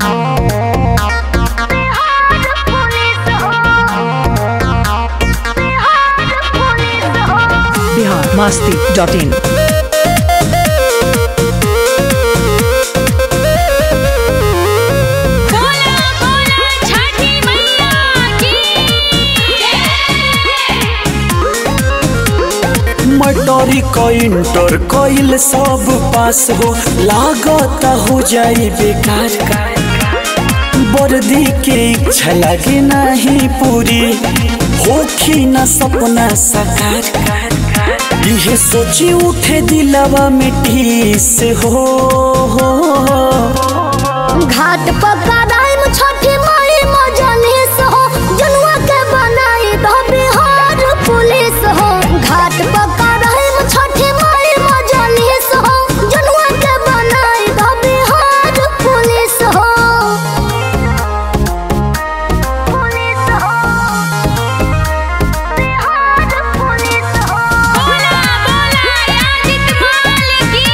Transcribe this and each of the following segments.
Bihar Masti dot in बोला बोला छठी मैया की मटरी क इंटर कइल सब पास हो लागत हो जाई बेकार वर्दी के इच्छा लगे नहीं पूरी होखी न सपना साकार इहे सोची उठे दिलवा में ठीस हो घाट पकड़ाई में छठी माई मजलिस हो जनुआ के बनाई दो बिहार पुलिस हो घाट पकड़ाई में छठी माई मजलिस हो जनुआ के बनाई दो बिहार पुलिस हो पुलिस हो बिहार पुलिस हो बोला बोला याजित माल की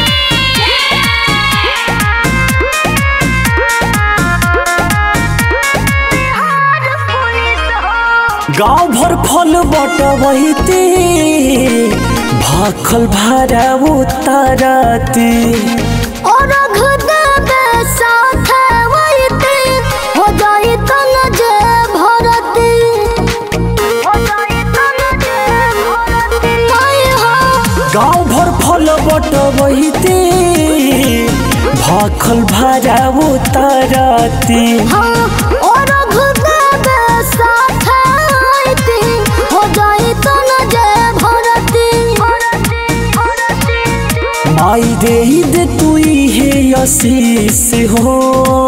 गांव भर फल बटवैते भाखल भारा उतारती और देवे साथ वैते हो जाई तन जे भरती हो जाई तन जे भरती माय हो गांव भर फल बटवैते भाखल भारा उतारती हाँ और देवे साथ वैते हो जाई तन जे भरती माई दे दे तू हे आशीष हो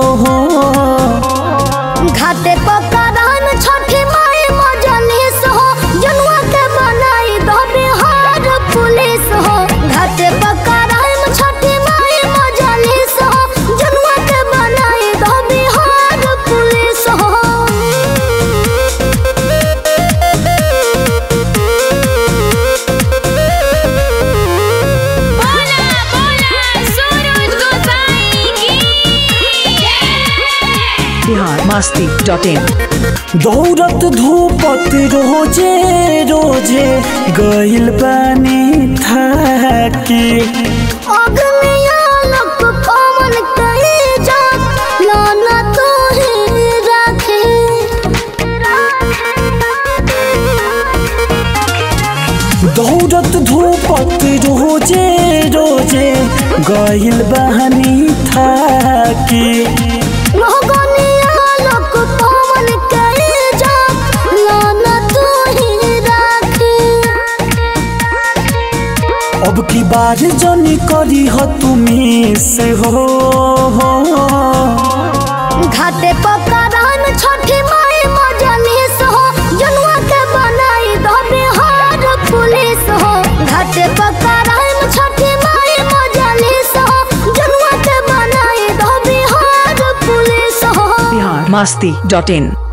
घाटे पकड़ान छठी माई मजलिस हो जनुआ के बनाई दो बिहार पुलिस हो घाटे पकड़ान छठी माई मजलिस हो जनुआ के बनाई दो बिहार पुलिस हो बोला बोला सूरज गोसाई की बिहार मस्ती डॉट इन दौड़त धूपत रोजे रोजे गइल बानी थाकी अग्निया लोक पवन कई जात लाना तो ही राखे दौड़त धूपत रोजे रोजे गइल बहनी थाकी मोहगनिया लोक पवन कई जात लाना तो ही राखे अब की बार जनी करी हो तुमी से हो घाटे पकड़ान छठी माई मजलिस हो जनुआ के बनाई दो बिहार पुलिस हो घाटे पकड़ान छठी माई मजलिस हो जनुआ के बनाई दो बिहार पुलिस हो बिहार मस्ती डॉट इन